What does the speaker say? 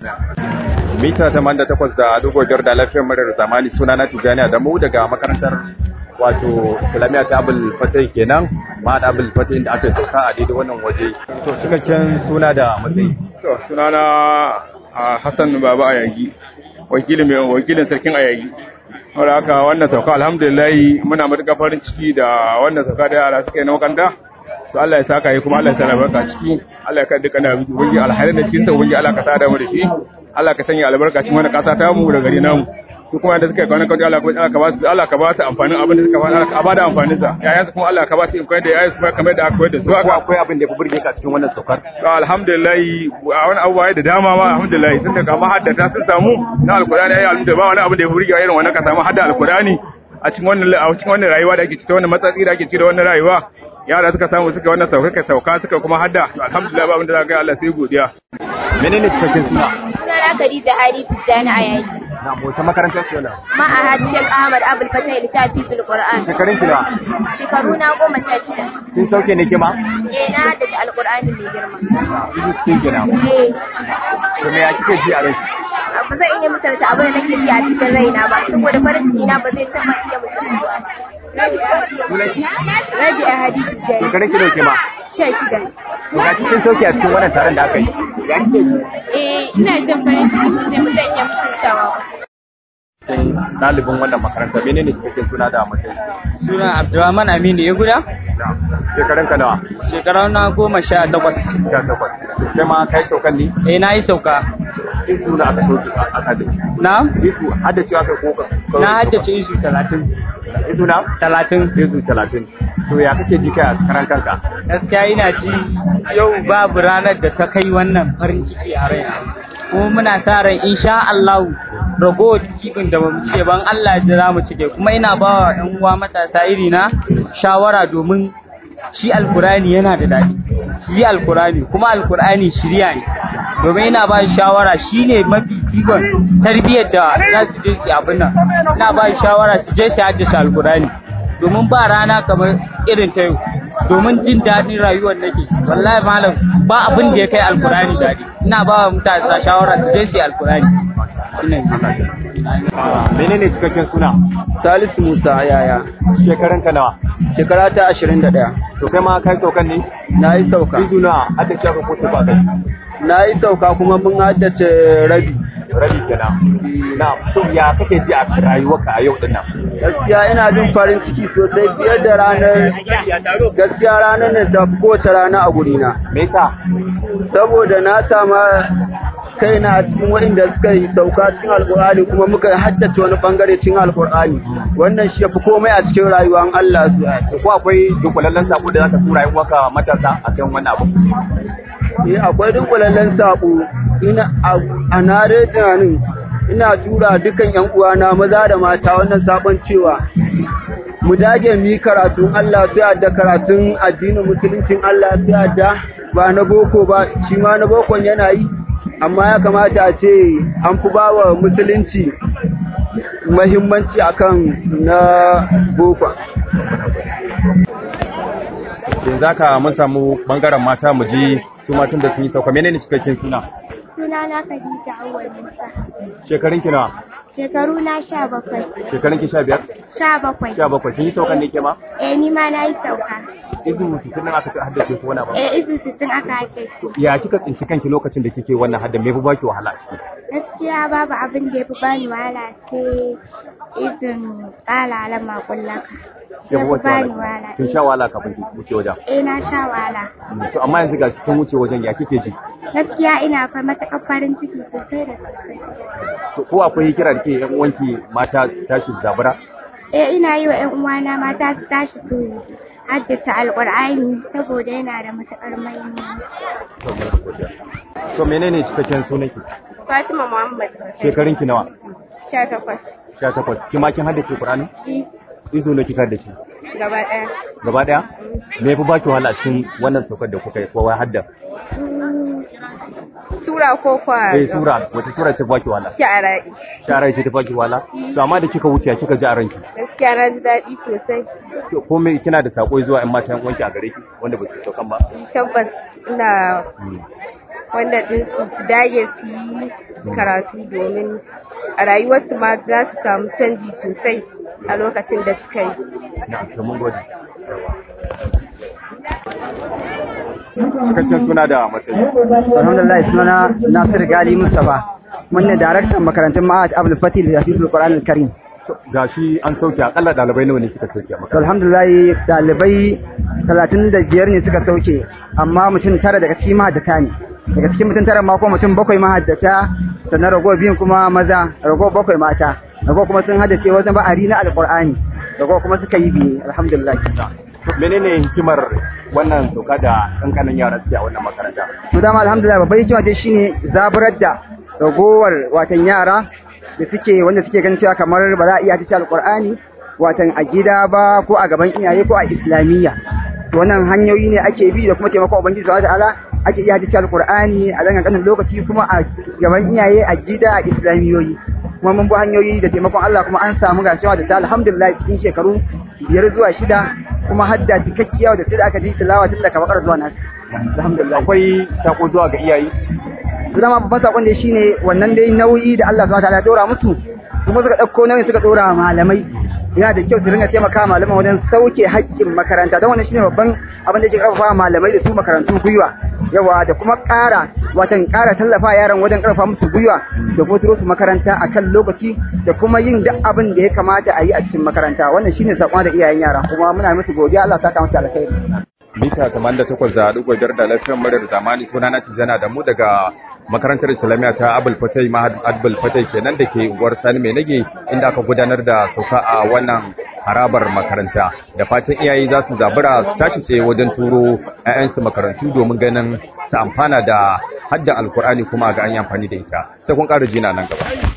mita 88 da dugo biyar da lafiyar murar zamani suna na tijani da mu daga makarantar wato islamiyya ta abul fatai kenan ma da abul fatai inda aka sauka a daidai wannan waje to cikakken suna da matsayi to suna na hassan baba ayagi wakilin mai wakilin sarkin ayagi saboda haka wannan sauka alhamdulillah muna matuƙar farin ciki da wannan sauka da yara suka yi na makaranta to Allah ya saka yi kuma Allah ya sa albarka ciki Allah ya kai dukkan abin ubangi alhairin da cikin sa ubangi Allah ka sada mu da shi Allah ka sanya albarka cikin wannan ƙasa ta mu da gari namu su kuma da suka yi kwanan kawai Allah ka ba su Allah ka ba su amfanin abin da suka faɗa Allah ka ba da amfanin sa yayan su kuma Allah ka ba su in koyar da yayan su kamar da aka koyar da su ko akwai abin da ya fi burge ka cikin wannan saukar to alhamdulillah a wani abubuwa da dama ma alhamdulillah sun da kama haddata sun samu na alkurani ayi alhamdulillah ba wani abu da ya fi burge irin wannan ka samu hadda alkurani a cikin wannan a cikin wannan rayuwa da ake ciki wannan matsatsi da ake ciki da wannan rayuwa yara suka samu suka wannan sauka ka sauka suka kuma hadda alhamdulillah ba abin da za ka yi Allah sai godiya menene cikakken suna Sunana Khadija Ali Tijjani a yayi. na mota makarantar ce wannan Ma'ahad Sheikh Ahmad Abul Fatah littafi fil Qur'an. shekarun ki nawa Shekaru na goma sha shida. kin sauke ne kima Eh na haddace Alƙur'ani mai girma. izu cikin kenan Eh to me ya kike ji a rai ba zan iya misalta abin da nake ji a cikin raina ba saboda farin ciki na ba zai taɓa iya misaltuwa ba. Rabi a hadisi jari. shekarun ki nawa kima Sha shida. to ga cikin sauke a cikin wannan taron da aka yi ya kike ji Eh ina jin farin ciki sosai ba zan iya misaltawa ba. ɗalibin wannan makaranta menene cikakken suna da matsayi Suna Abdulrahman Aminu ya guda? shekarun ka nawa Shekara na goma sha takwas. sha takwas kai ma kai saukan ne Eh na yi sauka. izu na aka sauke a aka da Na? izu hadda cewa kai ko ka Na haddace isu talatin. izu na Talatin. izu talatin to ya kake ji kai a karan kanka Gaskiya ina ji yau babu ranar da ta kai wannan farin ciki a raina. Kuma muna sa ran insha Allah ragowar kibin da bamu cike ban Allah ya za mu cike kuma ina ba wa ƴan uwa matasa iri na shawara domin shi alkurani yana da daɗi shi alkurani kuma alkurani shirya ne domin ina ba shi shawara shine mafi ikon tarbiyyar da za su je su yi abin nan ina ba shi shawara su je su haddace alkurani domin ba rana kamar irin ta yau domin jin daɗin rayuwar nake wallahi malam ba abin da ya kai alkurani daɗi ina ba wa mutane shawara su je su yi alkurani shine menene cikakken suna Salisu Musa yaya shekarun ka nawa shekara ta ashirin da ɗaya to kai ma kai saukan ne na yi sauka izu na hadda cewa ka ko ba kai na yi sauka kuma mun haddace rabi rabi kenan na to ya kake ji a rayuwarka a yau din nan gaskiya ina jin farin ciki sosai fiye da ranar gaskiya ranar nan da kowace rana a gurina me yasa saboda na sama kaina a cikin waɗanda suka yi sauka cikin alkur'ani kuma muka haddace wani bangare cikin alkur'ani wannan shi yafi komai a cikin rayuwar Allah su to ko akwai dunkulallen sako da zaka tura yin waka matasa akan wannan abu eh akwai dunkulallen sako ina a nare tunanin ina tura dukan yan uwana maza da mata wannan sabon cewa mu dage mu yi karatun Allah sai da karatun addinin musuluncin Allah sai da ba na boko ba shi ma na bokon yana yi amma ya kamata a ce an fi ba wa musulunci mahimmanci akan na bokon yanzu haka mun samu bangaren mata mu ji su matan da sun yi sauka menene cikakken suna Sunana Khadija Awwal Musa. shekarun ki nawa Shekaru na sha bakwai. shekarun ki sha biyar Sha bakwai. sha bakwai kin yi saukan ne ke ma Eh ni ma na yi sauka. izu sittin nan aka haddace ko wani abu Eh izu sittin aka hake shi. ya kika tsinci kanki lokacin da kike wannan hadda me fi baki wahala a ciki Gaskiya babu abin da ya fi bani wahala sai izin tsala alama kullaka. Shi ya fi bani wahala. kin sha wahala kafin ki wuce wajen Eh na sha wahala. to amma yanzu ga kin wuce wajen ya kike ji Gaskiya ina fa matuƙar farin ciki sosai da sosai. to ko akwai kira da ke yan uwanki mata tashi zabura Eh ina yi wa 'yan uwana mata su tashi su haddace alƙur'ani saboda yana da matuƙar muhimmanci. to menene cikakken sunanki Fatima Muhammad. shekarun ki nawa Sha takwas. 18 ki ma kin haddace Qur'ani I izo ne kika haddace gaba ɗaya. gaba daya me fi baki wahala a cikin wannan saukar da kuka yi ko wai hadda Sura ko kwa eh sura wata sura ce baki wahala sha'ara'i. shara ce ta baki wahala to amma da kika wuce ya kika ji a ranki Gaskiya na ji daɗi sosai. ko me kina da sako zuwa ƴan matan wanki a gare ki wanda ba su saukan ba Tabbas ina wannan din su su dage su yi karatu domin a rayuwarsu ma za su samu canji sosai a lokacin da suka yi. Na, to mun gode. Cikakken suna da matsayi. Alhamdulillah sunana Nasir Gali Mustapha. Mun ne daraktan makarantun Ma'ad Abdul Fatih da Hafizul Qur'an Al-Karim. Gashi an sauke akalla dalibai nawa ne kika sauke a To makaranta? alhamdulillah dalibai 35 ne suka sauke amma mutum tara daga cikin mahaddata ne. Daga cikin mutum tara ma ko mutum bakwai mahaddata sannan rago biyun kuma maza, rago bakwai mata. Rago kuma sun haddace wasu ba'ari na Alƙur'ani. Rago kuma suka yi biye alhamdulillah. Menene hikimar wannan doka da kankanin yara suke a wannan makaranta? to dama alhamdulillah babban hikima dai shine zaburar da ragowar watan yara da suke wanda suke ganin cewa kamar ba za a iya hadisi alqur'ani watan a gida ba ko a gaban iyaye ko a islamiyya to wannan hanyoyi ne ake bi da kuma taimakon ubangiji subhanahu wataala ake iya hadisi alqur'ani a dangan kanin lokaci kuma a gaban iyaye a gida a islamiyoyi kuma mun bi hanyoyi da taimakon Allah kuma an samu gashiwa da ta alhamdulillah cikin shekaru biyar zuwa shida kuma hadda cikakkiya da sai da aka ji tilawa tun daga bakar zuwa nan alhamdulillah Akwai sako zuwa ga iyaye? su dama babban sakon da shine wannan dai nauyi da Allah subhanahu wataala ya dora musu su ma suka dauko nauyin suka dora malamai yana da kyau su ringa taimaka malaman wajen sauke haƙƙin makaranta don wannan shine babban abin da yake karfafa malamai da su makarantu gwiwa yawa da kuma ƙara watan ƙara tallafa yaran wajen karfafa musu gwiwa da kuma turo su makaranta akan lokaci da kuma yin duk abin da ya kamata a yi a cikin makaranta wannan shine sakon da iyayen yara kuma muna musu godiya Allah ya saka musu alkhairi Mita 88 da ɗigo biyar da lafiyar muryar zamani suna na Tijjana da mu daga makarantar Islamiyya ta Abul Fatai Mahad Abul Fatai kenan da ke unguwar Sani Mai Nage inda aka gudanar da sauka a wannan harabar makaranta da fatan iyaye za su zabura su tashi tsaye wajen turo 'ya'yansu makarantu domin ganin su amfana da haddan alkur'ani kuma ga an yi amfani da ita sai kun ƙara jina nan gaba